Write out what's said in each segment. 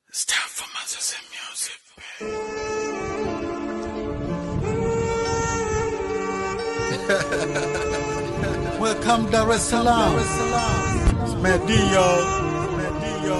It's time for Moses and music. Welcome Dar es Salaam. It's Medio. Medio.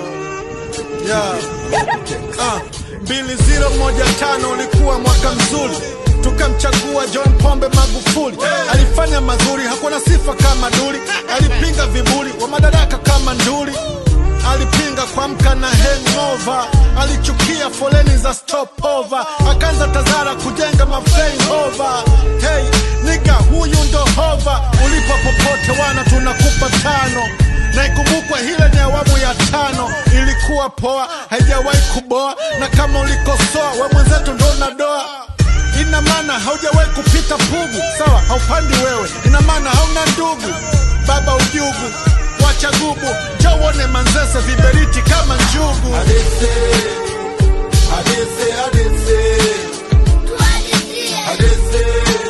Yeah. Ah, mbili zero moja tano ulikuwa mwaka mzuri tukamchagua John Pombe Magufuli. Alifanya mazuri, hakuwa na sifa kama Duli. Alipinga viburi wa madaraka kama nduli. Alipinga kuamka na hangover, alichukia foleni za stopover, akaanza Tazara kujenga maflyover. Hey niga, huyu ndo hova, ulipo popote wana tunakupa tano na ikumbukwe hile ni awamu ya tano, ilikuwa poa, haijawahi kuboa, na kama ulikosoa we mwenzetu ndo unadoa ina maana haujawahi kupita pugu, sawa, haupandi wewe, ina maana hauna ndugu, baba ujugu, wacha gubu, njoo uone Manzese viberiti kama njugu. Adese, adese, adese, adese, adese,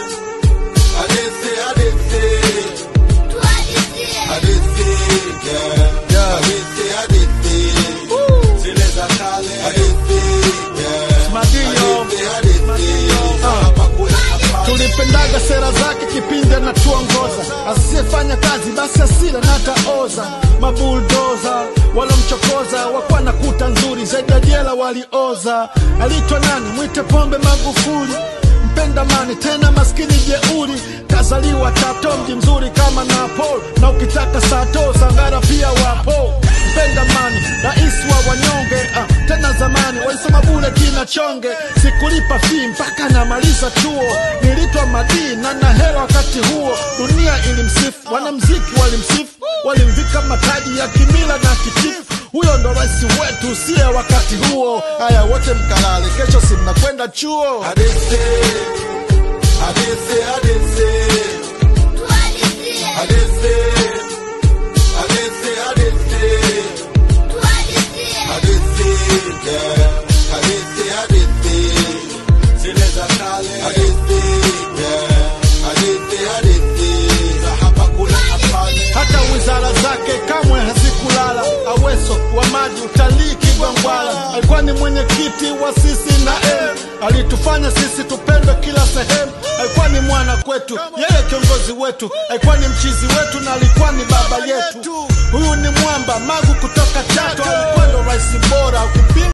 adese, adese, yeah. Yeah. Adese, adese, zile za kale. Adese, yeah. Madio. Adese, adese, hapa kuna hapa. tulipendaga sera zake kipindi anatuongoza, asiyefanya kazi basi asile na ataoza. Mabuldoza walomchokoza wakuwa na kuta nzuri zaidi ya jela walioza. Aliitwa nani? Mwite Pombe Magufuli, mpenda mani tena maskini jeuri, kazaliwa Chato, mji mzuri kama Napoli, na ukitaka sato Sangara pia wapo. Mpenda mani, rais wa wanyonge, ah, tena zamani walisoma bure kina chonge, sikulipa fee mpaka namaliza chuo, nilitwa madii na na hela wakati huo, dunia ilimsifu, wanamziki walimsifu, walimvika mataji ya kimila na kitifu. Huyo ndo rais wetu siye wakati huo. Haya, wote mkalale, kesho si mnakwenda chuo. Adese, adese, adese, adese, adese, adese, adese, yeah. Adese, adese, zile za kale. Adese, yeah. Adese, adese, za hapa kuna hapana. hata wizara zake kamwe hazikulala. Aweso wa maji, utalii, Kigwangwala alikuwa ni mwenyekiti wa sisi na M. Alitufanya sisi tupendwe kila sehemu, alikuwa ni mwana kwetu, yeye kiongozi wetu, alikuwa ni mchizi wetu na alikuwa ni baba yetu. Huyu ni mwamba Magu kutoka Chato, alikuwa ndo rais bora ukipinga